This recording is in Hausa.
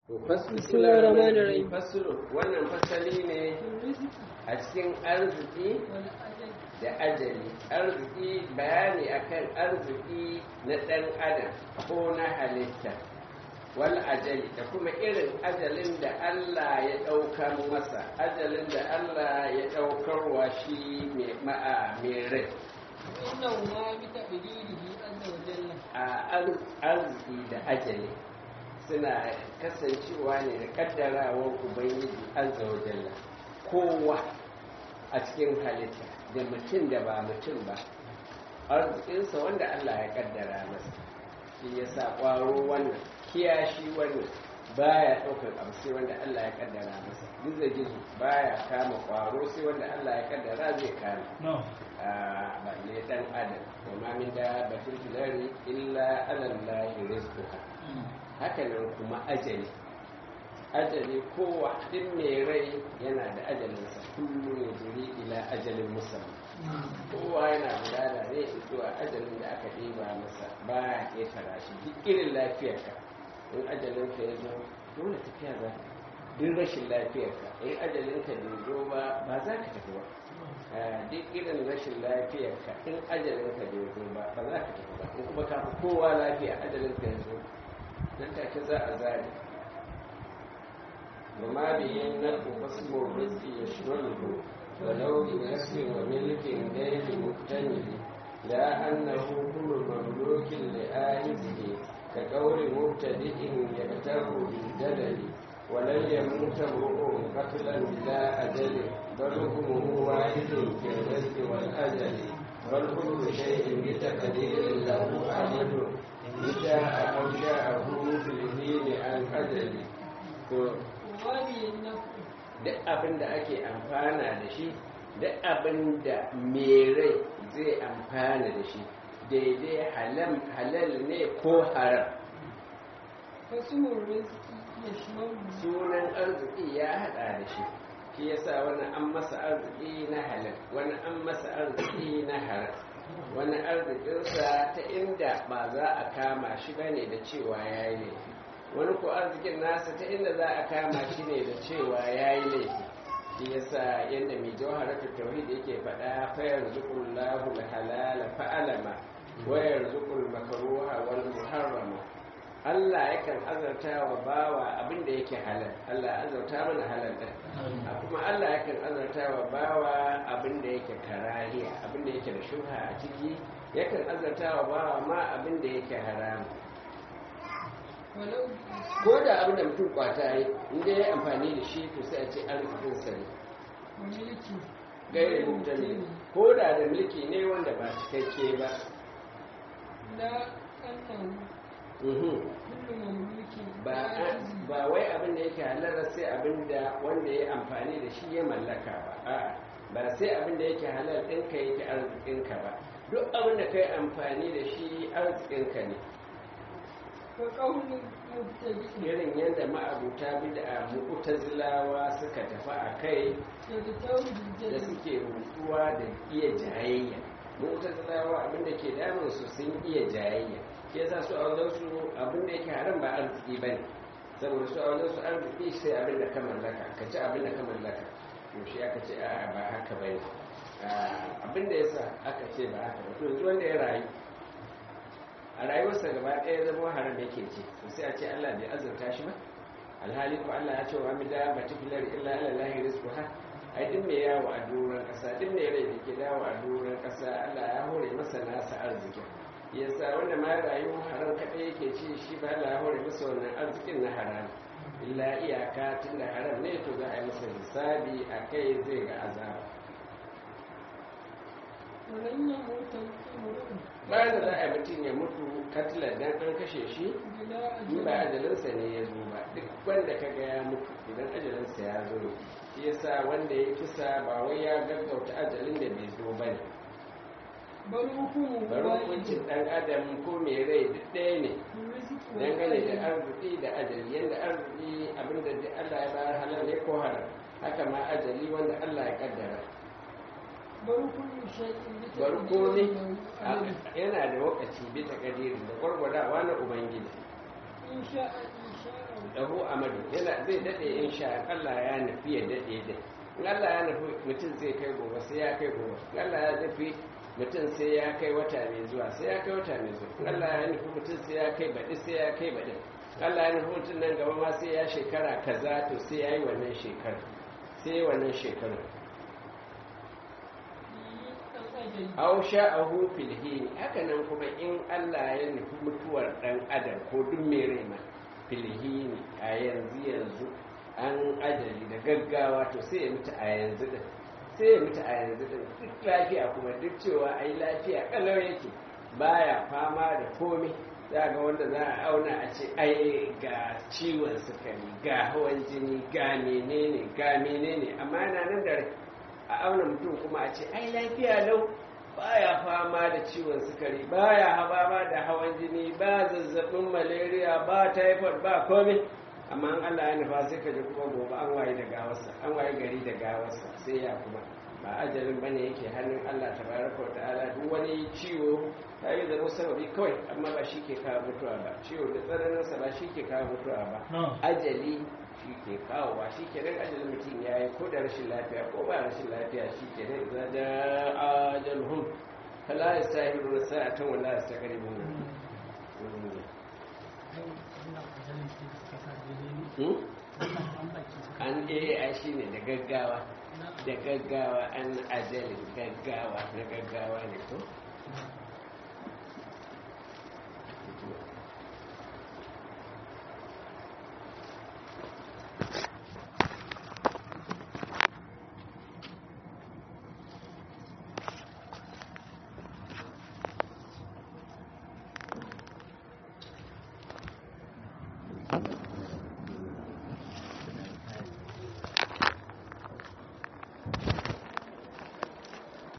Bismillahirrahmanirrahim. Fasulu wannan fasali ne a cikin arziki da ajali. Arziki bayani akan arziki na ɗan adam ko na halitta. Wal ajali da kuma irin ajalin da Allah ya ɗaukar masa, ajalin da Allah ya ɗaukar wa shi mai ma'a mai rai. A arziki da ajali. suna kasancewa ne da kaddarawar ubangiji azza wa jalla kowa a cikin halitta da mutum da ba mutum ba arzikinsa wanda Allah ya kaddara masa shi ya sa ƙwaro wannan kiyashi wannan baya ɗaukar abu sai wanda Allah ya kaddara masa gizo gizo baya kama ƙwaro sai wanda Allah ya kaddara zai kama ba ne dan adam wa min da batul filari illa alallahi rizquha hakanan kuma ajali ajali kowa din mai rai yana da ajalinsa kullum ya jiri ila ajalin musamman kowa yana gudana ne zuwa ajalin da aka ɗiba masa ba ya ƙetara shi duk irin lafiyarka in ajalinka ya zo dole tafiya za ka duk rashin lafiyarka in ajalinka bai zo ba ba za ka tafi ba duk irin rashin lafiyarka in ajalinka bai zo ba ba za ka tafi ba in kuma ka fi kowa lafiya ajalinka ya zo nan take za a zari وما به النفع فاسم الرزق يشمله ولو بنفس وملك غير مكتمل لا أنه كل مملوك لآهزه كقول مبتدئ يغتر بالجلل ولن يموت امرؤ قتلا بلا أجل بل حكمه واحد في الرزق والأجل بل كل شيء بتقدير له أجل إن شاء أو شاءه في الدين عن أجل duk abin da ake amfana da shi duk abin da rai zai amfana da shi daidai halal ne ko haram sunan arziki ya hada da shi shi yasa wani an masa arziki na halal wani an masa arziki na haram wani arzikinsa ta inda ba za a kama shi bane da cewa ya yi laifi wani ko arzikin nasa ta inda za a kama shi ne da cewa ya yi laifi shi yasa yadda mai jawharatul tauhid yake faɗa fayar zukun lahu halala fa'alama wayar zukun makaruha wal muharrama Allah yakan azarta wa bawa abin da yake halal Allah azarta mana halal din kuma Allah yakan azarta wa bawa abin da yake karahiya abin da yake da shubha a ciki yakan azarta wa bawa ma abin da yake haramu ko da abin da mutum kwata yi inda ya amfani da shi to sai a ce arzikin sa ne gaire mutane ko da da mulki ne wanda ba cikakke ba ba wai abin da yake halar sai abin da wanda ya amfani da shi ya mallaka ba a'a ba sai abin da yake halal ɗinka yake arzikinka ba duk abin da ka yi amfani da shi arzikinka ne irin yadda ma'abuta bid'a mu'tazilawa suka tafi a kai da suke rutuwa da iya jayayya mu'tazilawa abinda ke damun su sun iya jayayya ke sa su a wajen su abinda yake haram ba arziki ba ne saboda su a wajen su arziki sai abinda ka mallaka ka ci abinda ka mallaka to shi aka ce a ba haka ba ne abinda ya sa aka ce ba haka ba to yanzu wanda ya rayu a rayuwarsa gaba ɗaya zama haram yake ce to sai a ce Allah bai azurta shi ba alhali ko Allah ya ce wa mi da ba tifilar illa ala lahi rizquha ai din mai yawo a doron ƙasa din mai rai da ke dawo a doron ƙasa Allah ya hore masa nasa arzikin yasa wanda ma rayu haram kaɗai yake ci shi ba Allah ya hore masa wannan arzikin na haram illa iyaka tun da haram ne to za a yi masa hisabi a kai zai ga azaba bayan da za a yi mutum ya mutu katilar dan an kashe shi in ba ajalinsa ne ya zo ba duk wanda ka ga ya mutu idan ajalinsa ya zo shi yasa wanda ya kisa ba wai ya gaggauta ajalin da bai zo ba ne bari hukuncin dan adam ko mai rai duk ɗaya ne dangane da arziki da ajali yadda arziki abinda da Allah ya bayar halal ne ko haram haka ma ajali wanda Allah ya kaddara bari komai yana da wakaci bisa kadiri da gwargwadawa na ubangiji lahu amadu yana zai dade in sha Allah ya nufi ya dade da in Allah ya nufi mutum zai kai gobe sai ya kai gobe in Allah ya nufi mutum sai ya kai wata mai zuwa sai ya kai wata mai zuwa in Allah ya nufi mutum sai ya kai baɗi sai ya kai baɗi Allah ya nufi mutum nan gaba ma sai ya shekara kaza to sai ya yi wannan shekara sai ya yi wannan shekara aw sha'ahu fil hin haka nan kuma in Allah ya nufi mutuwar dan adam ko duk mai rai ma fil hin a yanzu yanzu an ajali da gaggawa to sai ya mutu a yanzu din sai ya mutu a yanzu din duk lafiya kuma duk cewa ai lafiya kalau yake baya fama da komai za ga wanda za a auna a ce ai ga ciwon sukari ga hawan jini ga menene ga menene amma yana nan da rai a auna mutum kuma a ce ai lafiya lau baya fama da ciwon sukari baya haba da hawan jini ba zazzabin malaria ba typhoid ba komai amma an Allah ya nufa sai ka ji kuma gobe an waye da gawarsa an waye gari da gawarsa sai ya kuma ba ajalin bane yake hannun Allah tabaraka wa ta'ala duk wani ciwo ta yi zama sababi kawai amma ba shi ke kawo mutuwa ba ciwo da tsananinsa ba shi ke kawo mutuwa ba ajali shi ke kawo ba shi ke nan ajalin mutum ya yi ko da rashin lafiya ko ba rashin lafiya shi ke nan za da ajalhum fala ya sa hiru sa'atan wala ya sa garibun an eh shi ne da gaggawa da gaggawa an ajalin gaggawa na gaggawa ne ko